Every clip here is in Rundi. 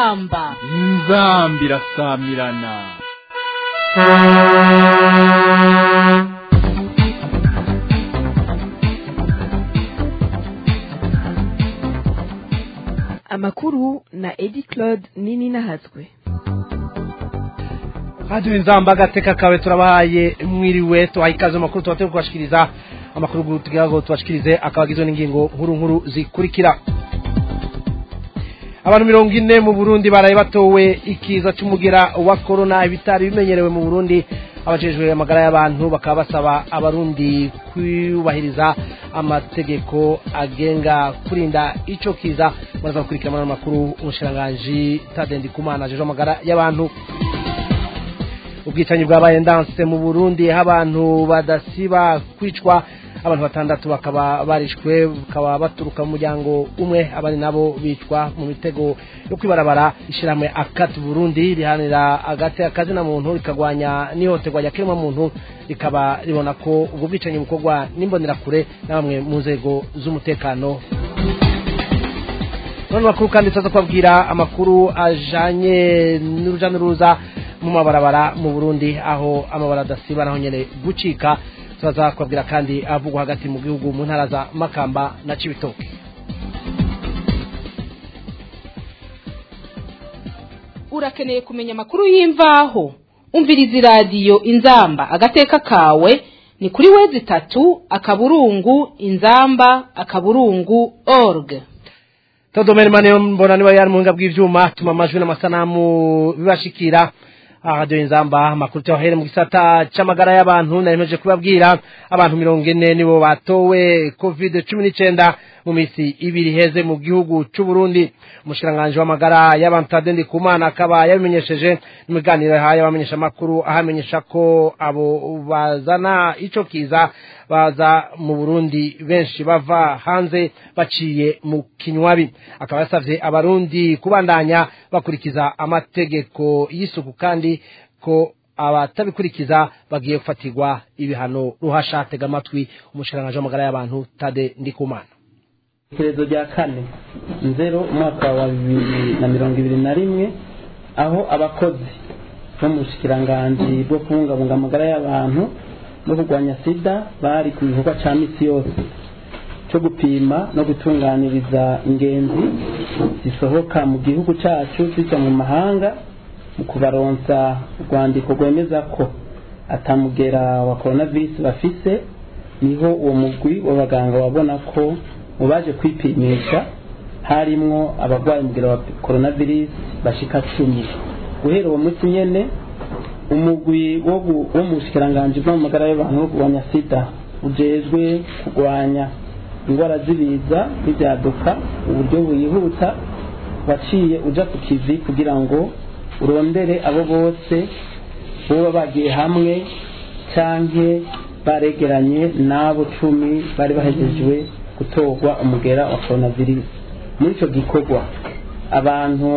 inzamba inzambi irasamirana amakuru na edi claude nini nahatswe radio inzamba agateka kawe turabahaye mwiriwe tuhaye ikaze mu makuru tubateye kubashikiriza amakuru tugira ngo tubashikirize akaba agizwe n'ingingo nkuru nkuru zikurikira abantu mirongo ine mu burundi baraye batowe ikiza cy'umugera wa korona ibitari bimenyerewe mu burundi abajejwe amagara y'abantu bakaba basaba abarundi kubahiriza amategeko agenga kurinda ico kiza muraza gukurikira muri makuru umushiranganji tadendi kumana ajejwe amagara y'abantu ubwicanyi bwabaye ndanse mu burundi aho abantu badasiba kwicwa abantu batandatu bakaba barishwe bakaba baturuka mu muryango umwe abandi nabo bicwa mu mitego yo kwibarabara ishyirahamwe akati burundi rihanira agati akazina muntu rikagwanya n'ihohoterwa rya kiremwa muntu rikaba ribona ko ubwo bwicanyi bukorwa n'imbonerakure na bamwe mu nzego z'umutekano none makuru kandi tuza kubabwira amakuru ajanye n'uruja n'uruza mu mabarabara mu burundi aho amabara adasiba naho nyene gucika turaza kubabwira kandi avugwa hagati mu gihugu mu ntara za makamba na cibitoke urakeneye kumenya amakuru y'imvaho umviriza iradiyo inzamba agateka kawe ni kuri wezi itatu akaburungu inzamba akaburungu org todomeri mane mbona niba yari mu bw'ivyuma tuma amajwi n'amasanamu bibashikira radio inzamba amakuru tuyahere mu gisata c'amagara y'abantu naremeje kubabwira abantu mirongo ine nibo batowe covid cumi n'icenda mu misi ibiri heze mu gihugu c'u Burundi umushiranganje w'amagara y'abantu Tadendi Kumana akaba yabimenyesheje mu biganiro yahaye abamenyesha makuru ahamenyesha ko abo bazana ico kiza baza mu Burundi benshi bava hanze baciye mu kinywabi akaba yasavye abarundi kubandanya bakurikiza amategeko y'isuku kandi ko abatabikurikiza bagiye gufatirwa ibihano ruhasha tega amatwi umushiranganje w'amagara y'abantu Tade Ndikumana iherezo rya kane nzero umwaka wa bibiri na mirongo ibiri na rimwe aho abakozi bo mu bushikiranganji bwo kubungabunga amagara y'abantu no kurwanya sida bari ku gikorwa cya misi yose cyo gupima no gutunganiriza ingenzi zisohoka mu gihugu cyacu zijya mu mahanga mu kubaronsa urwandiko rwemeza ko atamugera wa coronavirus bafise niho uwo mugwi w'abaganga wabona ko mu baje kwipimisha harimwo abarwayi umugera wa coronavirus bashika cumi guhera uwo munsi nyene umugwi wo mu bushikiranganji bwo mu magara y'abantu no kurwanya sida ujejwe kurwanya indwara z'ibiza n'ibyaduka uburyo buyihuta waciye uja ku kivi kugira ngo urondere abo bose boba bagiye hamwe canke baregeranye n'abo cumi bari bahejejwe gutorwa umugera wa coronavirus muri icyo gikorwa abantu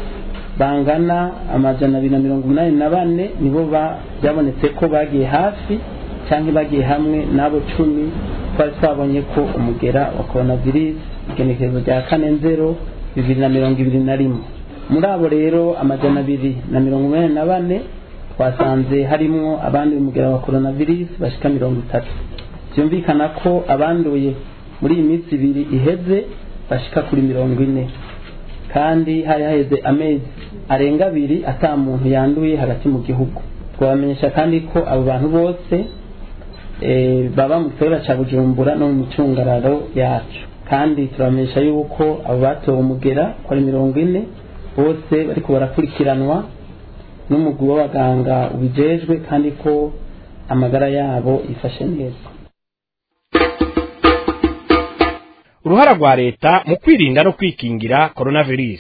bangana amajana abiri na mirongo inani na bane nibo byabonetse ko bagiye hafi cyangwa bagiye hamwe n'abo cumi twari twabonye ko umugera wa coronavirus igenekerezo rya kane nzero bibiri na mirongo ibiri na rimwe muri abo rero amajana abiri na mirongo inani na bane twasanze harimwo abanduye umugera wa coronavirus bashika mirongo itatu byumvikana ko abanduye muri iyi minsi ibiri iheze bashika kuri mirongo ine kandi hari haheze amezi arenga abiri ata muntu yanduye hagati mu gihugu twabamenyesha kandi ko abo bantu bose baba mu gikorera cya bujumbura no mu micungararo yacu kandi turabamenyesha yuko abo batowe umugera ko ari mirongo ine bose bariko barakurikiranwa n'umugwi w'abaganga ubijejwe kandi ko amagara yabo yifashe neza uruhara rwa leta mu kwirinda no kwikingira coronavirus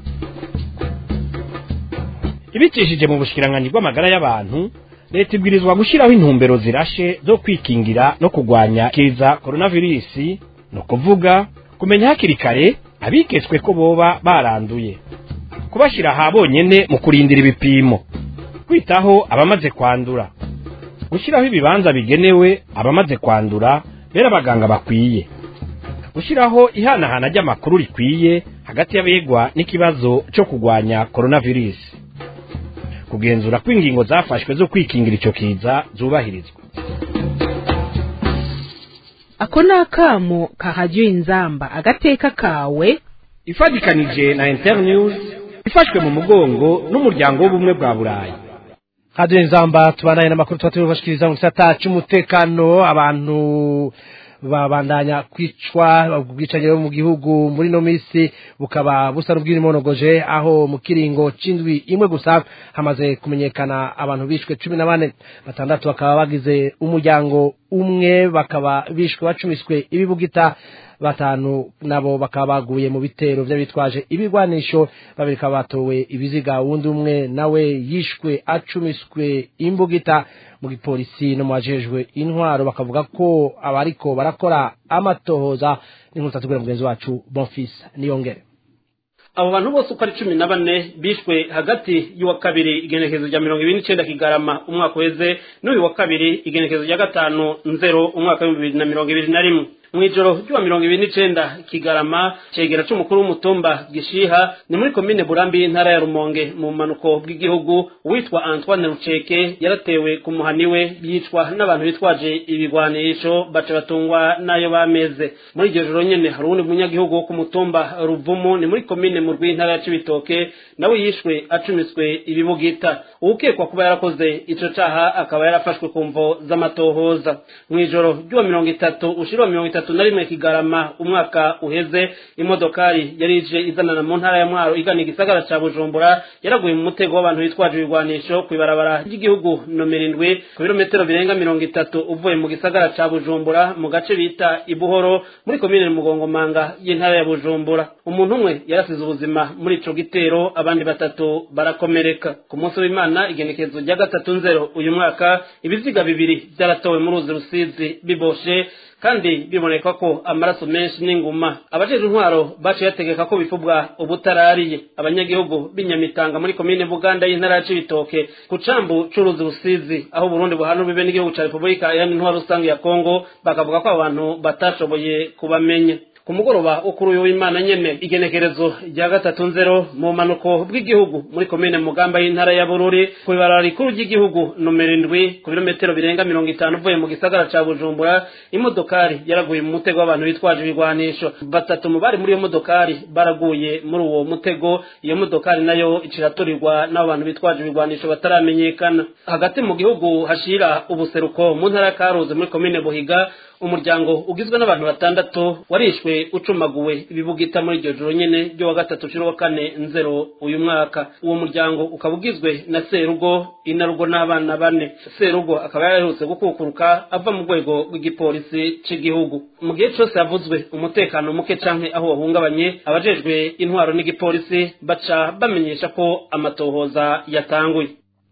ibicishije mu bushikiranganji bw'amagara y'abantu leta ibwirizwa gushyiraho intumbero zirashe zo kwikingira no kurwanya kiza coronavirus ni ukuvuga kumenya hakiri kare abiketswe ko boba baranduye kubashyira aha bonyene mu kurindira ibipimo kwitaho abamaze kwandura gushyiraho ibibanza bigenewe abamaze kwandura bera abaganga bakwiye gushyiraho ihanahana ry'amakuru rikwiye hagati y'abegwa n'ikibazo cyo kurwanya coronavirus kugenzura ko ingingo zafashwe zo kwikingira icyo kiza zubahirizwa ako ni akamo kahajya inzamba agateka kawe ifatikanije na internews ifashwe mu mugongo n'umuryango w'ubumwe bwa burayi hadiyo inzamba tubanaye n'amakuru tuba tubashikiriza mu gisata cy'umutekano abantu babandanya kwicwa ubwicanyi bwo mu gihugu muri no minsi bukaba busa n'ubw'irimonogoje aho mu kiringo c'indwi imwe gusa hamaze kumenyekana abantu bishwe cumi na bane batandatu bakaba bagize umuryango umwe bakaba bishwe bacumiswe ibibugita batanu nabo bakaba baguye mu bitero by'abitwaje ibigwanisho babiri bakaba batowe ibiziga wundi umwe nawe yishwe acumiswe imbugita mu gipolisi no mu bajejwe intwaro bakavuga ko abariko barakora amatohoza n'inkuru tatugura mugenzi wacu bonfils niyongere abo bantu bose uko ari cumi na bane bishwe hagati y'uwa kabiri igenekerezo rya mirongo ibiri n'icyenda kigarama umwaka uheze n'uyu wa kabiri igenekerezo rya gatanu nzero umwaka w'ibihumbi bibiri na mirongo ibiri na rimwe mu ijoro ry'uwa mirongo ibiri n'icenda kigarama cegera c'umukuru w'umutumba gishiha ni muri komine burambi y'intara ya rumonge mu bumanuko bw'igihugu uwitwa antoine ruceke yaratewe ku muhani we yicwa n'abantu bitwaje ibigwanisho baca batungwa n'ayo bameze muri iryo joro nyene hari uwundi munyagihugu wo ku mutumba ruvumu ni muri komine mu rw'intara ya cibitoke nawe yishwe acumiswe ibibugita uwukekwa kuba yarakoze ico caha akaba yarafashwe ku mvo z'amatohoza mw'ijoro ry'uwa mirongo itatu ushira mirongo itatu na rimwe kigarama umwaka uheze imodokari yari ije izanana mu ntara ya mwaro igana igisagara ca bujumbura yaraguye mu mutego w'abantu bitwaje ibigwanisho kw'ibarabara ry'igihugu nomero indwi ku birometero birenga mirongo itatu uvuye mu gisagara ca bujumbura mu gace bita ibuhoro muri komine mugongomanga y'intara ya bujumbura umuntu umwe yarasize ubuzima muri ico gitero abandi batatu barakomereka ku munsi w'imana igenekerezo rya gatatu nzero uyu mwaka ibiziga bibiri byaratowe mu ruzi rusizi biboshe kandi biboneka ko amaraso menshi n'inguma abajejwe intwaro baciye bategeka ko bifubwa ubutarariye abanyagihugu b'inyamitanga muri komine buganda y'intara ya cibitoke ku cambu c'uruzi rusizi aho burundi buhana bibe n'igihugu ca repubulika iharanira intwaro rusange ya kongo bakavuga ko abantu batashoboye kubamenya ku mugoroba wo kuri uyu w'imana nyene igenekerezo rya gatatu nzero mu manuko bw'igihugu muri komine mugamba y'intara ya bururi ku ibarara rikuru ry'igihugu nomero indwi ku birometero birenga mirongo itanu uvuye mu gisagara ca bujumbura imodokari yaraguye mu mutego w'abantu bitwaje ibigwanisho batatu mu bari muri iyo modokari baraguye muri uwo mutego iyo modokari nayo iciraturirwa n'abo bantu bitwaje ibigwanisho bataramenyekana hagati mu gihugu hashira ubuseruko mu ntara ya karuzi muri komine buhiga umuryango ugizwe n'abantu batandatu warishwe ucumaguwe ibibugita muri iryo joro nyene ryo wa gatatu cumi wa kane nzero uyu mwaka uwo muryango ukaba ugizwe na serugo inarugo n'abana bane serugo akaba yaraherutse gukukuruka ava mu rwego rw'igipolisi c'igihugu mu gihe cose havuzwe umutekano muke canke aho wahungabanye abajejwe intwaro n'igipolisi baca bamenyesha ko amatohoza yatanguye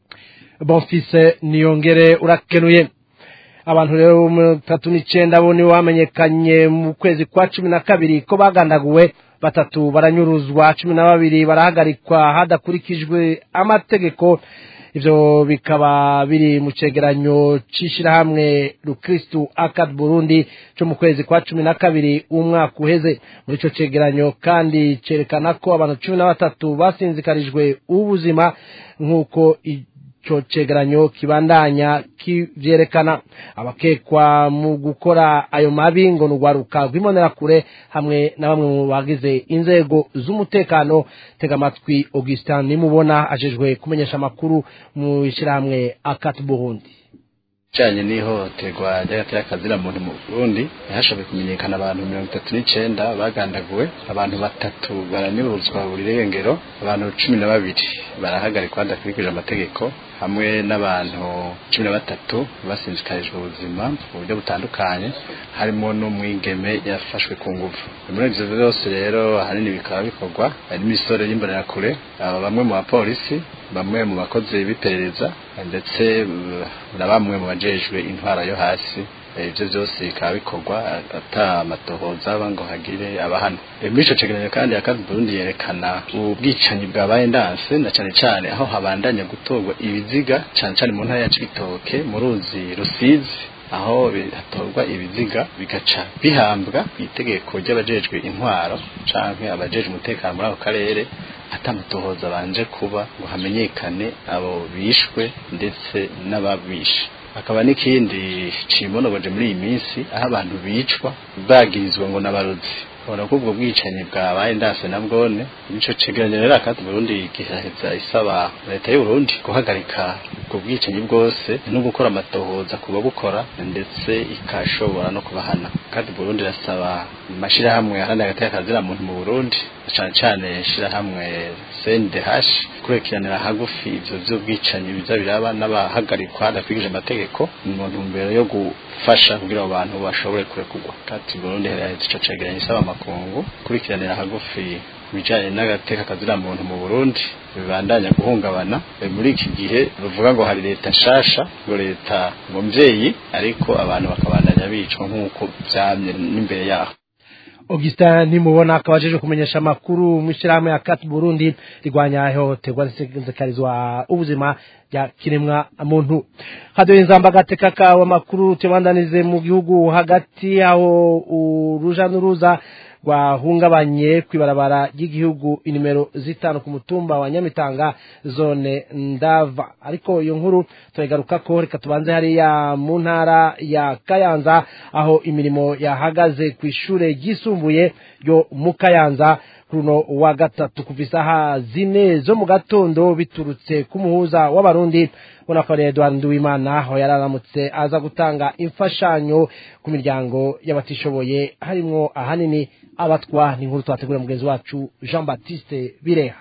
bonfise niyongere urakenuye abantu rero mirongo itatu n'icenda bo nibo bamenyekanye mu kwezi kwa cumi na kabiri ko bagandaguwe batatu baranyuruzwa cumi na babiri barahagarikwa hadakurikijwe amategeko ivyo bikaba biri mu cegeranyo c'ishirahamwe rukristu akad burundi co mu kwezi kwa cumi na kabiri umwaka uheze muri ico cegeranyo kandi cerekana ko abantu cumi na batatu basinzikarijwe ubuzima nk'uko ico cegeranyo kibandanya kivyerekana abakekwa mu gukora ayo mabi ngo nurwaruka rw'imbonerakure hamwe na bamwe mu bagize inzego z'umutekano tega amatwi augustin nimubona ajejwe kumenyesha amakuru mu ishyirahamwe akati burundi ijanye n'ihohoterwa ry'agatera kazira muntu mu Burundi hashoboye kumenyekana abantu mirongo itatu n'icenda bagandaguwe abantu batatu baranyuruzwa buri rengero abantu cumi na babiri barahagarikwa hadakurikije amategeko hamwe n'abantu cumi na batatu basinzikarijwe ubuzima mu buryo butandukanye harimo n'umwigeme yafashwe ku nguvu muri ivyo vyose rero ahanini bikaba bikorwa n'imisore y'imbonerakure bamwe mu bapolisi bamwe mu bakozi b'iperereza ndetse na bamwe mu bajejwe intwara yo hasi ibyo byose bikaba bikorwa ata amatohoza aba ngo hagire abahano muri ico cegeranyo kandi akazi Burundi yerekana ubwicanyi bwabaye ndanse na cane cane aho habandanya gutorwa ibiziga cane cane mu ntara ya Cibitoke mu ruzi Rusizi aho hatorwa ibiziga bigaca bihambwa ku itegeko ry'abajejwe intwaro canke abajejwe umutekano muri ako karere atamutohoza banje kuba ngo hamenyekane abo bishwe ndetse n'ababishe hakaba n'ikindi cimonogoje muri iyi minsi aho abantu bicwa bagirizwa ngo n'abarozi ubona ko ubwo bwicanyi bwabaye ndase na bwone nico cegeranyo rero akati Burundi gihaheza isaba leta y'u Burundi guhagarika ubwo bwicanyi bwose no gukora amatohoza kuba bukora ndetse ikashobora no kubahana kandi Burundi rasaba amashirahamwe aharanira agateka kazira muntu mu Burundi cyane cyane shirahamwe CNDH kurekiranira hagufi ivyo vy'ubwicanyi biza biraba n'abahagarikwa hadakwigije amategeko mu ntumbero yo gufasha kugira abo bantu bashobore kurekurwa kandi Burundi heraheza ico cegeranyo isaba amakungu kurikiranira hagufi bijanye n'agateka kazira muntu mu Burundi bibandanya guhungabana muri iki gihe ruvuga ngo hari leta nshasha ngo leta ngo mvyeyi ariko abantu bakabandanya bicwa nk'uko vyamye n'imbere yaho Augustin nimubona akaba ajeje kumenyesha amakuru mu ishyirahamwe ya Cat Burundi rigwanya ihohoterwa risekarizwa ubuzima bya kiremwa muntu hadoye nzamba agateka kawe amakuru tubandanize mu gihugu hagati aho uruja n'uruza rwahungabanye kw'ibarabara ry'igihugu inimero zitanu ku mutumba wa nyamitanga zone ndava ariko iyo nkuru turayigaruka ko reka tubanze hariya mu ntara ya kayanza aho imirimo yahagaze ku ishure ryisumbuye ryo mu kayanza runo wa gatatu kuva isaha zine zo mu gatondo biturutse ku muhuza w'abarundi ubona ko ari Edouard Nduwimana aho yararamutse aza gutanga imfashanyo ku miryango y'abatishoboye harimwo ahanini abatwa n'inkuru twategura mugenzi wacu Jean Baptiste Bireha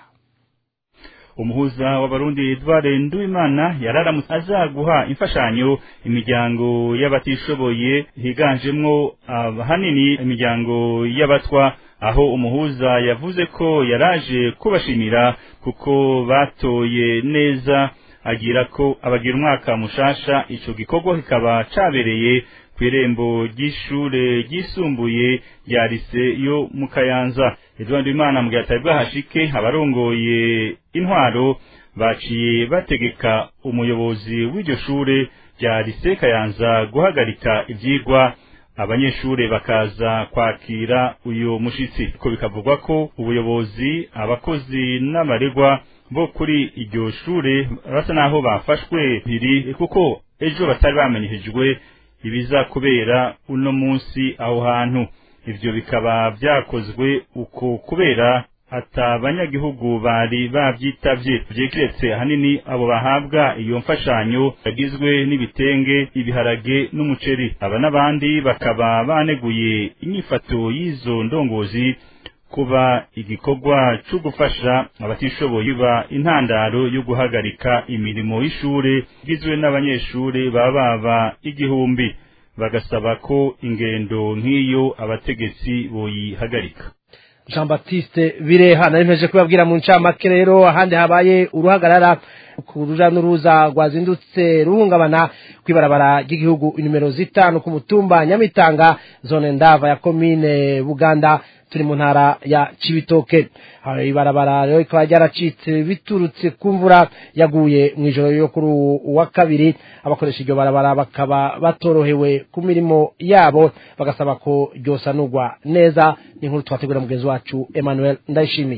umuhuza w'abarundi Edouard Nduwimana yararamutse aza guha imfashanyo imiryango y'abatishoboye higanjemwo ahanini imiryango y'abatwa aho umuhuza yavuze ko yaraje kubashimira kuko batoye neza agira ko abagira umwaka mushasha ico gikorwa kikaba cabereye ku irembo ry'ishure ryisumbuye rya lise yo mu kayanza Edouard Imana mu gihe atari bwahashike abarongoye intwaro baciye bategeka umuyobozi w'iryo shure rya lise kayanza guhagarika ivyigwa abanyeshure bakaza kwakira uyu mushitsi ko bikavugwa ko ubuyobozi abakozi n'abaregwa bo kuri iryo shure basa naho bafashwe biri kuko ejo batari bamenyeshejwe ibiza kubera uno munsi aho hantu ivyo bikaba vyakozwe uko kubera ata abanyagihugu bari bavyitavye vyekiretse ahanini abo bahabwa iyo mfashanyo yagizwe n'ibitenge ibiharage n'umuceri aba n'abandi bakaba baneguye inyifato y'izo ndongozi kuba igikorwa cyo gufasha abatishoboye biba intandaro yo guhagarika imirimo y'ishure igizwe n'abanyeshure baba baba igihumbi bagasaba ko ingendo nk'iyo abategetsi boyihagarika Jean Baptiste Bireha nari mpeje kubabwira mu ncamake rero ahandi habaye uruhagarara ku ruja n'uruza rwazindutse ruhungabana kw'ibarabara ry'igihugu inimero zitanu ku mutumba Nyamitanga zone ndava ya komine Buganda turi mu ntara ya Cibitoke hari ibarabara rero ikaba ryaracitse biturutse ku mvura yaguye mu ijoro yo kuri uwa kabiri abakoresha iryo barabara bakaba batorohewe ku mirimo yabo bagasaba ko ryosanurwa neza n'inkuru twategura mugenzi wacu Emmanuel Ndayishimiye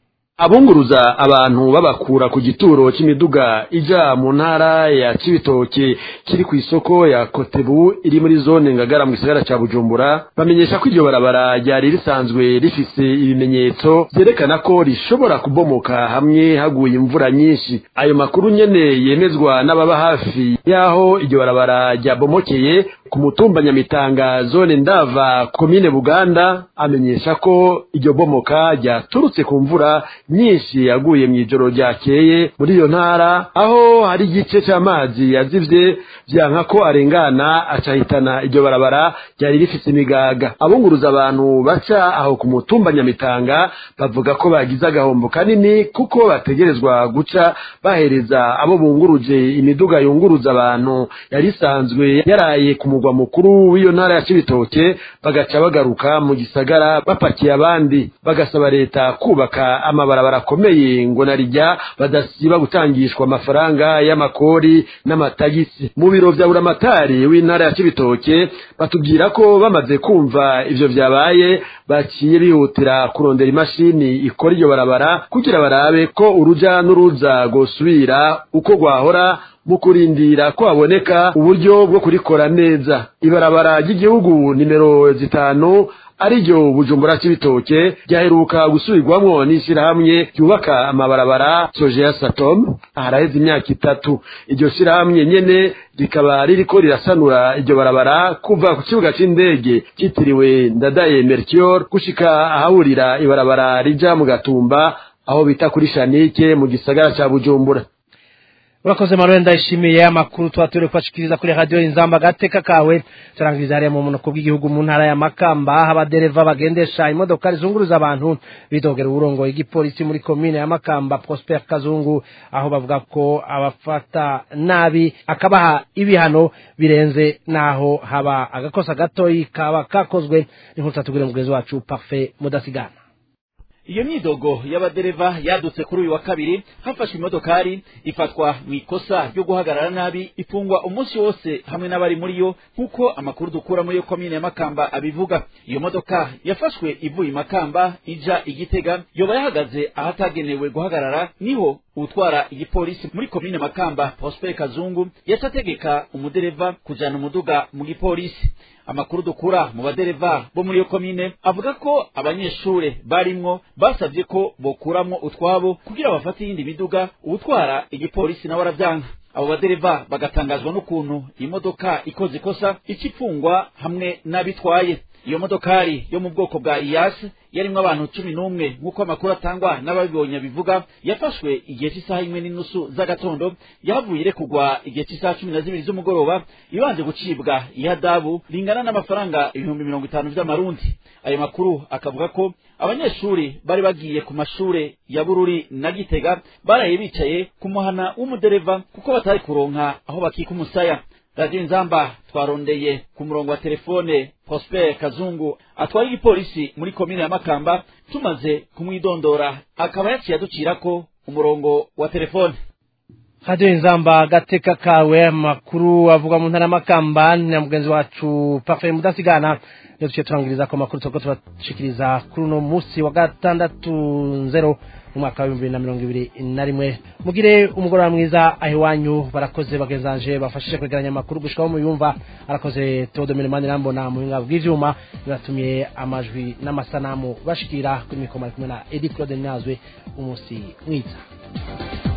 abunguruza abantu babakura ku gituro cy'imiduga ija mu ntara ya Cibitoke kiri ku isoko ya Kotebu iri muri zone ngagara mu gisagara ca Bujumbura bamenyesha ko iryo barabara ryari risanzwe rifise ibimenyetso vyerekana ko rishobora kubomoka hamwe haguye imvura nyinshi ayo makuru nyene yemezwa n'ababa hafi yaho iryo barabara ryabomokeye ku mutumba Nyamitanga zone ndava komine Buganda amenyesha ko iryo bomoka ryaturutse ku mvura nyinshi yaguye mu ijoro ryakeye muri iyo ntara aho hari igice cy'amazi yazivye vyanka ko arengana acahitana iryo barabara ryari rifise imigaga abunguruza abantu baca aho ku mutumba Nyamitanga bavuga ko bagize agahombo kanini kuko bategerezwa guca bahereza abo bunguruje imiduga yunguruza abantu yari isanzwe yaraye ku mugwa mugwa mukuru w'iyo ntara ya cibitoke bagaca bagaruka mu gisagara bapakiye abandi bagasaba leta kubaka amabarabara akomeye ngo narijya badasiba gutangishwa amafaranga y'amakori n'amatagisi mu biro vya buramatari w'intara ya cibitoke batubwira ko bamaze kumva ivyo vyabaye baciye bihutira kurondera imashini ikora iryo barabara kugira barabe ko uruja n'uruza rwosubira uko rwahora mu kurindira ko haboneka uburyo bwo kurikora neza ibarabara ry'igihugu nimero zitanu ariryo bujumbura cy'ibitoke ryaheruka gusubirwamwo n'ishyirahamwe ryubaka amabarabara sojeya satom haraheze imyaka itatu iryo shyirahamwe nyene rikaba ririko rirasanura iryo barabara kuva ku kibuga c'indege cyitiriwe ndadaye mercure gushika ahahurira ibarabara rija mu gatumba aho bita kuri shanike mu gisagara ca bujumbura urakoze manuel ndayishimiye amakuru tuba turi kubashikiriza kuri radiyo inzamba agateka kawe turangiriza hariya mu munuko bw'igihugu mu ntara ya makamba aho abadereva bagendesha imodoka zunguruza abantu bidogera uburongo igipolisi muri komine ya makamba prosper kazungu aho bavuga ko abafata nabi akabaha ibihano birenze naho haba agakosa gatoyi kaba kakozwe n'inkuru tubwire mugenzi wacu parfait mudasigana iyo myidogo y'abadereva yadutse kuri uyu wa kabiri hafashwe imodokari ifatwa mu ikosa ryo guhagarara nabi ifungwa umunsi wose hamwe n'abari muri yo nk'uko amakuru dukura muri yo komine ya makamba abivuga iyo modoka yafashwe ivuye i makamba ija igitega yoba yahagaze ahatagenewe guhagarara niho utwara igipolisi muri komine makamba prosper kazungu yaca ategeka umudereva kujana umuduga mu gipolisi amakuru dukura mu badereva bo muri iyo komine avuga ko abanyeshure barimwo basabye ko bokuramwo utwabo kugira bafate iyindi miduga uwutwara igipolisi nawe aravyanka abo badereva bagatangazwa n'ukuntu imodoka ikoze ikosa ikifungwa hamwe n'abitwaye iyo modokari yo mu bwoko bwa iyasi yarimwo abantu cumi n'umwe nk'uko amakuru atangwa n'ababibonye bivuga yafashwe igihe cy'isaha imwe n'inusu z'agatondo yahavuye irekugwa igihe cy'isaha cumi na zibiri z'umugoroba ibanje gucibwa ihadabu ringana n'amafaranga ibihumbi mirongo itanu vy'amarundi ayo makuru akavuga ko abanyeshuri bari bagiye ku mashure ya bururi na gitega baraye bicaye ku muhana w'umudereva kuko batari kuronka aho bakika umusaya radiyo inzamba twarondeye ku murongo wa telefone prosper kazungu atwara igipolisi muri komine ya makamba tumaze kumwidondora akaba yaciye aducirako umurongo wa telefone radiyo inzamba agateka kawe amakuru avuga mu ntara y'amakamba na mugenzi wacu parfait mudasigana niyo duciye turangiriza ko amakuru turiko turashikiriza kuri uno munsi wa gatandatu nzero mu mwaka wa bibiri na mirongo ibiri na rimwe mugire umugoroba mwiza aho iwanyu barakoze bagenzanje bafashije kwegeranya amakuru gushikaho muyumva arakoze teodomire manirambona mu buhinga bw'ivyuma biratumye amajwi n'amasanamu bashikira kuri mikoro ari kumwe na edi claude nazwe umunsi mwiza